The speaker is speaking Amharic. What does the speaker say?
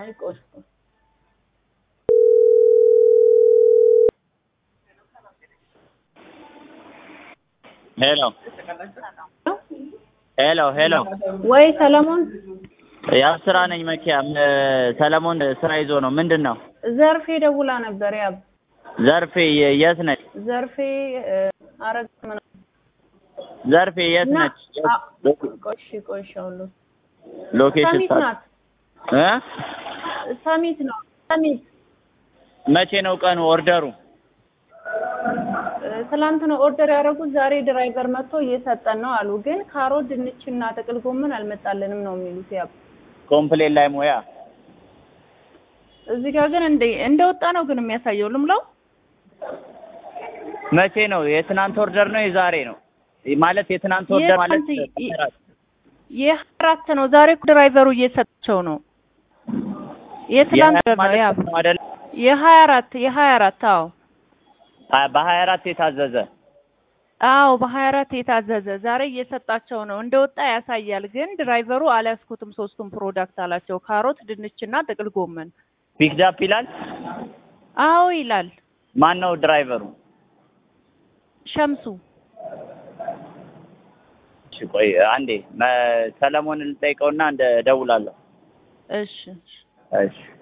አይ ቆይ ሄሎ ሄሎ ሄሎ ወይ ሰለሞን ያው ስራ ነኝ መኪያ ም- ሰለሞን ስራ ይዞ ነው ምንድን ነው ዘርፌ ደውላ ነበር። ያብ ዘርፌ የ- የት ነች ዘርፌ እ፣ አረግ ምናምን ዘርፌ የት እና ነች አ- ቆሽ ቆሽ አሁን ሎኬሽን ሰሚት ናት። እ ሰሚት ነው ሰሚት መቼ ነው ቀኑ ኦርደሩ እ፣ ትላንት ነው ኦርደር ያደረጉት። ዛሬ ድራይቨር መጥቶ እየሰጠን ነው አሉ። ግን ካሮት፣ ድንችና ጥቅል ጎመን አልመጣልንም ነው የሚሉት። ያብ ኮምፕሌን ላይ ሙያ እዚህ ጋር ግን እንደ እንደወጣ ነው ግን የሚያሳየው ልምላው መቼ ነው የትናንት ኦርደር ነው የዛሬ ነው ማለት የትናንት ኦርደር ማለት የትናንት የ- የሀያ አራት ነው። ዛሬ እኮ ድራይቨሩ እየሰጣቸው ነው። የትላንት የሀያ ነው ማለት ያብ ነው አይደል የሀያ አራት የሀያ አራት አዎ አ- በሀያ አራት የታዘዘ አዎ በሀያ አራት የታዘዘ ዛሬ እየሰጣቸው ነው። እንደወጣ ያሳያል። ግን ድራይቨሩ አልያዝኩትም ሶስቱም ፕሮዳክት አላቸው። ካሮት፣ ድንችና ጥቅል ጎመን። ፒክድ አፕ ይላል አዎ ይላል ማን ነው ድራይቨሩ ሸምሱ። እሺ ቆይ አንዴ መ- ሰለሞን ልጠይቀውና እንደ እደውላለሁ እሺ እሺ